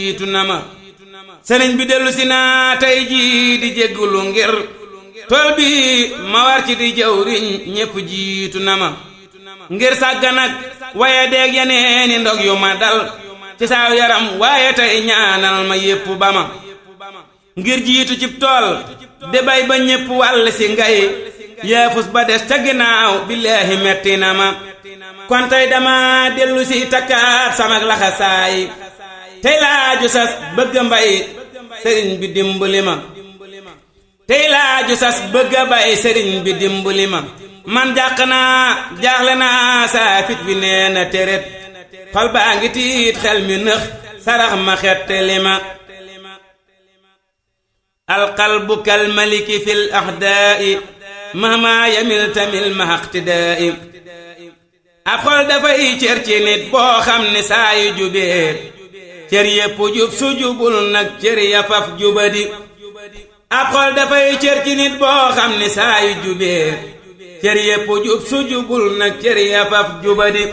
jiitu na ma sëriñ bi dellu si naa tey jii di jéggulu ngir tool bi ma war ci di jawriñ ñépp jiitu na ma ngir sàggan ak waaye deeg yeneeni ndog yu ma dal ci saaw yaram waaye tey ñaanal ma yépp ba ma ngir jiitu cib tool de bay ba ñépp wàll si ngay yaafus ba des ca ginnaaw billaahi metti na ma kon tey dama dellu si takkaat samak laxasaay tey laaju sas bëgg mbay sëriñ bi dimbali ma tey laaju sas bëgg bay sëriñ bi dimbali ma man jàq naa jaaxle naa saa fit bi nee na teret xol baa ngi tiit xel mi nëx sarax ma xettali ma alqalbu kal maliki fil ahdaai mahma yamil tamil mahaqtidaai ab xol dafay cër ci nit boo xam ne saa yu jubee cër yépp jub su jubul nag cër ya faf jubadi ab xol dafay cër ci nit boo xam ne saa yu jubee cër yépp jub su jubul nag cër ya faf jubadi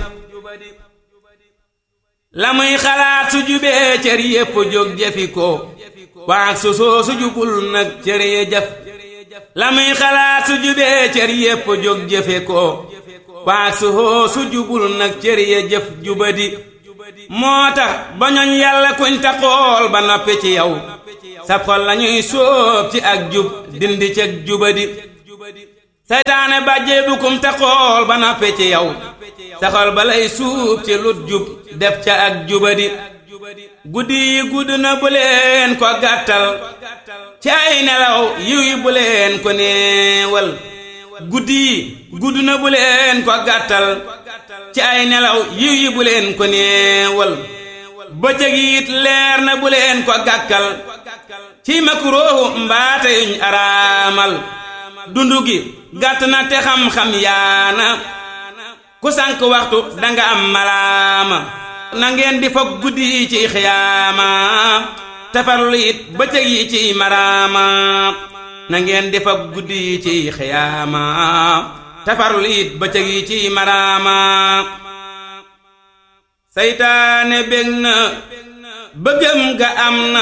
la muy xalaat su jubee cër yépp jóg jëfi ko waak su soo su jubul nag cër ya jëf la muy xalaat su jubee cër yépp jóg jëfe ko waak su soo su jubul nag cër ya jëf jubadi moo tax ba ñoñ yàlla kuñ ta xool ba noppi ci yow sab xol lañuy sóob ci ak jub dindi ceg jubadi saytaane bàjjee bu kum ta xool ba noppi ci yow sa xol ba lay suub ci lut jub def ca ak jubadi guddi yi gudd na bu leen ko gàttal ci ay nelaw yiw yi bu leen ko néewal guddi yi gudd na bu leen ko gàttal ci ay nelaw yiw yi bu leen ko néewal bëccëg it leer na bu leen ko gàkkal ci makuróohu mbaate yuñ araamal dundu gi gàtt na te xam-xam yaana ku sànk waxtu danga am malaama na ngeen di foog guddi yi ci xiyaama te farlu it bëccëg yi ci maraama na ngeen di foog guddi yi ci xiyaama te farlu it bëccëg yi ci maraama saytaane bég na bëggam ga am na